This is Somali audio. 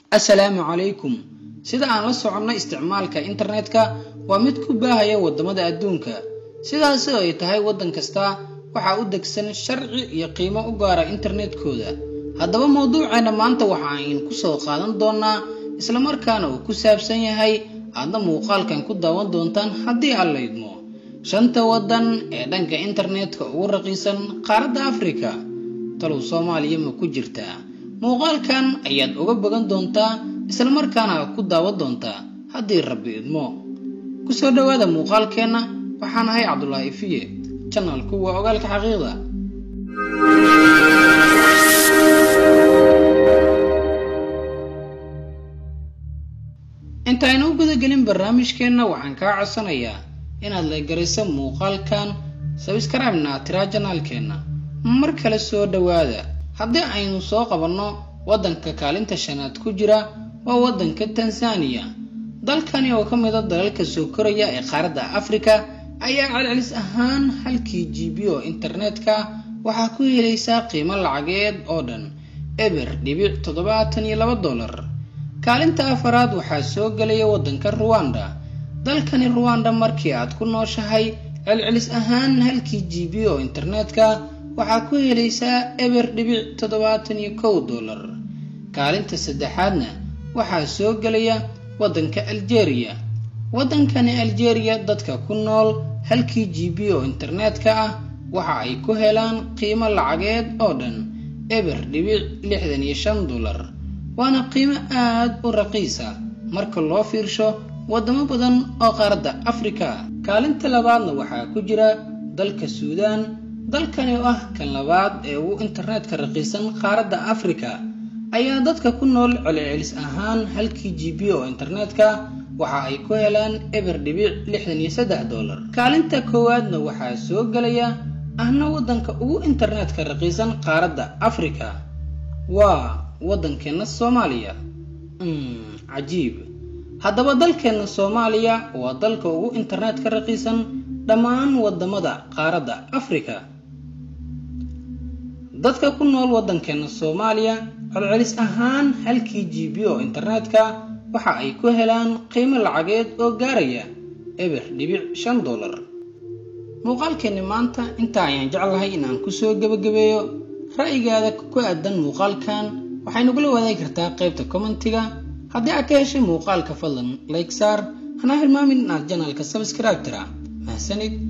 assalaamu calaykum sida aan la soconno isticmaalka internetka waa mid ku baahaya waddamada adduunka sidaas oo ay tahay waddan kasta waxaa u degsan sharci iyo qiimo u gaara internetkooda haddaba mawduuceena maanta waxa aynu ku soo qaadan doonaa islamarkaana uu ku saabsan yahay aadna muuqaalkan ku daawan doontaan haddii aan la idmo shanta waddan ee dhanka internetka ugu raqiisan qaaradda afrika talow soomaaliya ma ku jirtaa muuqaalkan ayaad uga bogan doontaa islamarkaana ku daawan doontaa haddii rabbi idmo kusoo dhowaada muuqaalkeenna waxaan ahay cabdulaahi ifiye janalku waa ogaalka xaqiiqda intaaynu u gudagelin barnaamijkeenna waxaan kaa codsanayaa inaad la garayso muuqaalkan sabskribna tiraa janaalkeenna mar kale soo dhowaada haddii aynu soo qabanno waddanka kaalinta shanaad ku jira waa waddanka tanzaniya dalkani oo ka mida dalalka soo koraya ee qaaradda afrika ayaa celcelis ahaan halkii g b oo internetka waxaa ku helaysaa qiimo lacageed oo dhan eber dhibic toddobaatan iyo laba dollar kaalinta afaraad waxaa soo gelaya waddanka ruwanda dalkani ruwanda markii aad ku nooshahay celcelis ahaan halkii g b oo internetka waxaa ku helaysaa eber dhibic toddobaatan iyo kow dollar kaalinta saddexaadna waxaa soo gelaya waddanka aljeeriya waddankani aljeeriya dadka ku nool halkii g b oo internetka ah waxa ay ku helaan qiimo lacageed oo dhan eber dhibic lixdan iyo shan dollar waana qiimo aad u raqiisa marka loo fiirsho waddamo badan oo qaaradda afrika kaalinta labaadna waxaa ku jira dalka suudaan dalkani oo ah kan labaad ee ugu internetka raqiisan qaaradda afrika ayaa dadka ku nool celcelis ahaan halkii g b oo internetka waxa ay ku helaan eber dhibic lixdan iyo saddex dollar kaalinta koowaadna waxaa soo gelaya ahna waddanka ugu internetka raqiisan qaaradda afrika waa waddankeenna soomaaliya cajiib haddaba dalkeenna soomaaliya waa dalka ugu internetka raqiisan dhammaan waddamada qaaradda afrika dadka ku nool waddankeenna soomaaliya celcelis ahaan halkii g b oo internetka waxa ay ku helaan qiimo lacageed oo gaaraya eber dhibic shan dollar muuqaalkeenni maanta intaa ayaan jeclahay in aan kusoo gebagabeeyo ra'yigaada ku aadan muuqaalkan waxay nagula wadaagi kartaa qaybta commentiga haddii aad ka heshay muuqaalka fadlan like saar hana hilmaamin inaad janalka sabscribe tira mahsanid